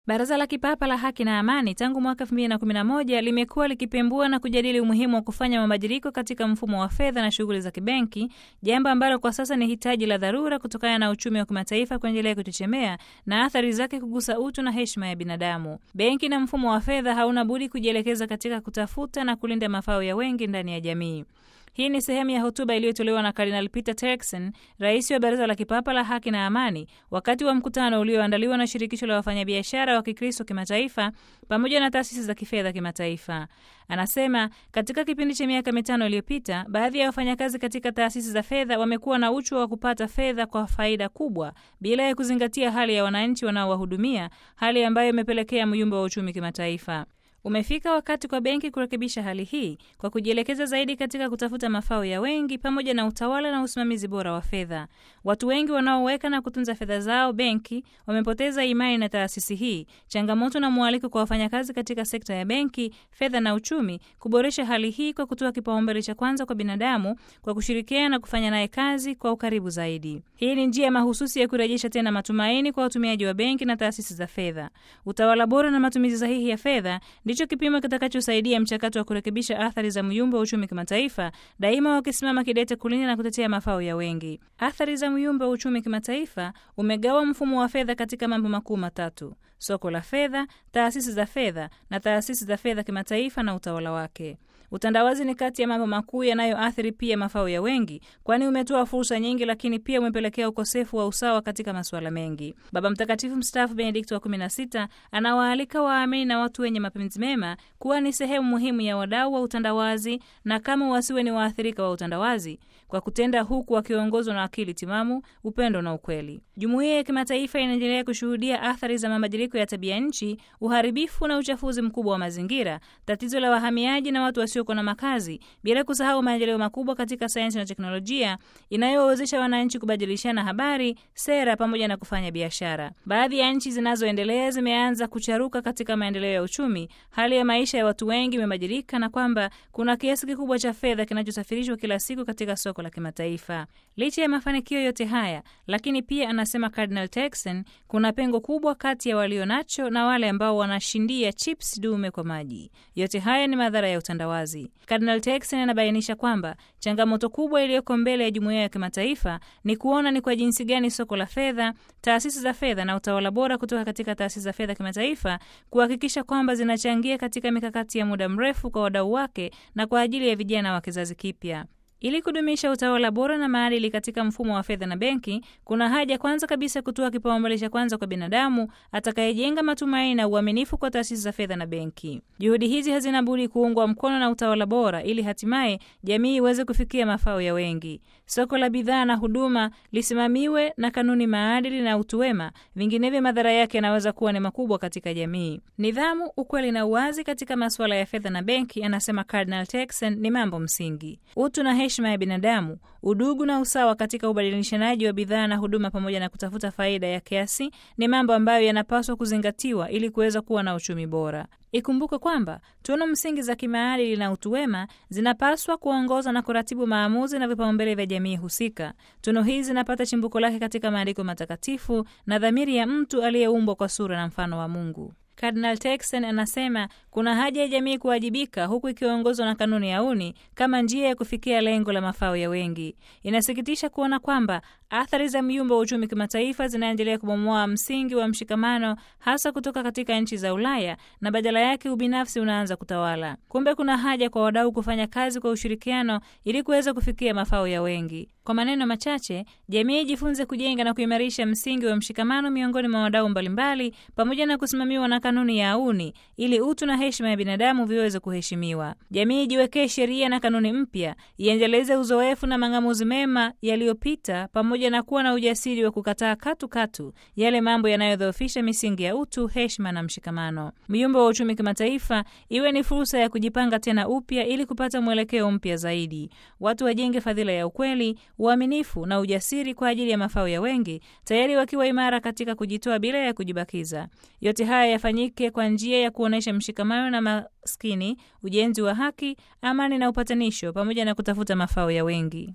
Baraza la Kipapa la Haki na Amani tangu mwaka 2011 limekuwa likipembua na kujadili umuhimu wa kufanya mabadiliko katika mfumo wa fedha na shughuli za kibenki, jambo ambalo kwa sasa ni hitaji la dharura kutokana na uchumi wa kimataifa kuendelea kuchechemea na athari zake kugusa utu na heshima ya binadamu. Benki na mfumo wa fedha hauna budi kujielekeza katika kutafuta na kulinda mafao ya wengi ndani ya jamii. Hii ni sehemu ya hotuba iliyotolewa na Kardinal Peter Turkson, rais wa Baraza la Kipapa la Haki na Amani, wakati wa mkutano ulioandaliwa na Shirikisho la Wafanyabiashara wa Kikristo Kimataifa pamoja na taasisi za kifedha kimataifa. Anasema katika kipindi cha miaka mitano iliyopita, baadhi ya wafanyakazi katika taasisi za fedha wamekuwa na uchu wa kupata fedha kwa faida kubwa bila ya kuzingatia hali ya wananchi wanaowahudumia, hali ambayo imepelekea myumba wa uchumi kimataifa. Umefika wakati kwa benki kurekebisha hali hii kwa kujielekeza zaidi katika kutafuta mafao ya wengi pamoja na utawala na usimamizi bora wa fedha. Watu wengi wanaoweka na kutunza fedha zao benki wamepoteza imani na taasisi hii. Changamoto na mwaliko kwa wafanyakazi katika sekta ya benki, fedha na uchumi kuboresha hali hii kwa kutoa kipaumbele cha kwanza kwa binadamu kwa kushirikiana na kufanya naye kazi kwa ukaribu zaidi. Hii ni njia mahususi ya kurejesha tena matumaini kwa watumiaji wa benki na taasisi za fedha. Utawala bora na matumizi sahihi ya fedha ndicho kipimo kitakachosaidia mchakato wa kurekebisha athari za myumba wa uchumi kimataifa, daima wakisimama kidete kulinda na kutetea mafao ya wengi. Athari za myumba wa uchumi kimataifa umegawa mfumo wa fedha katika mambo makuu matatu: soko la fedha, taasisi za fedha na taasisi za fedha kimataifa na utawala wake. Utandawazi ni kati ya mambo makuu yanayoathiri pia mafao ya wengi, kwani umetoa fursa nyingi, lakini pia umepelekea ukosefu wa usawa katika masuala mengi. Baba Mtakatifu mstaafu Benedikto wa 16 anawaalika waamini na watu wenye mapenzi mema kuwa ni sehemu muhimu ya wadau wa utandawazi na kama wasiwe ni waathirika wa utandawazi, kwa kutenda huku wakiongozwa na akili timamu, upendo na ukweli. Jumuiya ya kimataifa inaendelea kushuhudia athari za mabadiliko ya tabia nchi, uharibifu na uchafuzi mkubwa wa mazingira, tatizo la wahamiaji na watu wasiokuwa na makazi, bila kusahau maendeleo makubwa katika sayansi na teknolojia inayowawezesha wananchi kubadilishana habari, sera pamoja na kufanya biashara. Baadhi ya nchi zinazoendelea zimeanza kucharuka katika maendeleo ya uchumi, hali ya maisha ya watu wengi imebadilika, na kwamba kuna kiasi kikubwa cha fedha kinachosafirishwa kila siku katika soko la kimataifa. Licha ya mafanikio yote haya, lakini pia anasema Cardinal Turkson, kuna pengo kubwa kati ya walio nacho na wale ambao wanashindia chips dume kwa maji. Yote haya ni madhara ya utandawazi. Cardinal Turkson anabainisha kwamba changamoto kubwa iliyoko mbele ya jumuiya ya kimataifa ni kuona ni kwa jinsi gani soko la fedha, taasisi za fedha na utawala bora kutoka katika taasisi za fedha kimataifa kuhakikisha kwamba zinachangia katika mikakati ya muda mrefu kwa wadau wake na kwa ajili ya vijana wa kizazi kipya. Ili kudumisha utawala bora na maadili katika mfumo wa fedha na benki, kuna haja kwanza kabisa kutoa kipaumbele cha kwanza kwa binadamu atakayejenga matumaini na uaminifu kwa taasisi za fedha na benki. Juhudi hizi hazina budi kuungwa mkono na utawala bora, ili hatimaye jamii iweze kufikia mafao ya wengi. Soko la bidhaa na huduma lisimamiwe na kanuni, maadili na utu wema, vinginevyo madhara yake yanaweza kuwa ni makubwa katika jamii. Nidhamu, ukweli na uwazi katika masuala ya fedha na benki, anasema Cardinal Turkson, ni mambo msingi. Utu na heshima ya binadamu, udugu na usawa katika ubadilishanaji wa bidhaa na huduma, pamoja na kutafuta faida ya kiasi ni mambo ambayo yanapaswa kuzingatiwa ili kuweza kuwa na uchumi bora. Ikumbuke kwamba tunu msingi za kimaadili na utu wema zinapaswa kuongoza na kuratibu maamuzi na vipaumbele vya jamii husika. Tunu hizi zinapata chimbuko lake katika maandiko matakatifu na dhamiri ya mtu aliyeumbwa kwa sura na mfano wa Mungu. Cardinal Turkson anasema kuna haja ya jamii kuwajibika huku ikiongozwa na kanuni ya uni kama njia ya kufikia lengo la mafao ya wengi. Inasikitisha kuona kwamba athari za myumba wa uchumi kimataifa zinaendelea kubomoa msingi wa mshikamano, hasa kutoka katika nchi za Ulaya, na badala yake ubinafsi unaanza kutawala. Kumbe kuna haja kwa wadau kufanya kazi kwa ushirikiano ili kuweza kufikia mafao ya wengi. Kwa maneno machache, jamii ijifunze kujenga na kuimarisha msingi wa mshikamano miongoni mwa wadau mbalimbali, pamoja na kusimamiwa na kanuni ya auni ili utu na heshima ya binadamu viweze kuheshimiwa. Jamii ijiwekee sheria na kanuni mpya, iendeleze uzoefu na mang'amuzi mema yaliyopita, pamoja na kuwa na ujasiri wa kukataa katu katu yale mambo yanayodhoofisha misingi ya utu, heshima na mshikamano. Myumba wa uchumi kimataifa iwe ni fursa ya kujipanga tena upya ili kupata mwelekeo mpya zaidi. Watu wajenge fadhila ya ukweli, uaminifu na ujasiri kwa ajili ya mafao ya wengi, tayari wakiwa imara katika kujitoa bila ya kujibakiza. Yote haya yafanyike kwa njia ya kuonyesha mshikamano na maskini, ujenzi wa haki, amani na upatanisho, pamoja na kutafuta mafao ya wengi.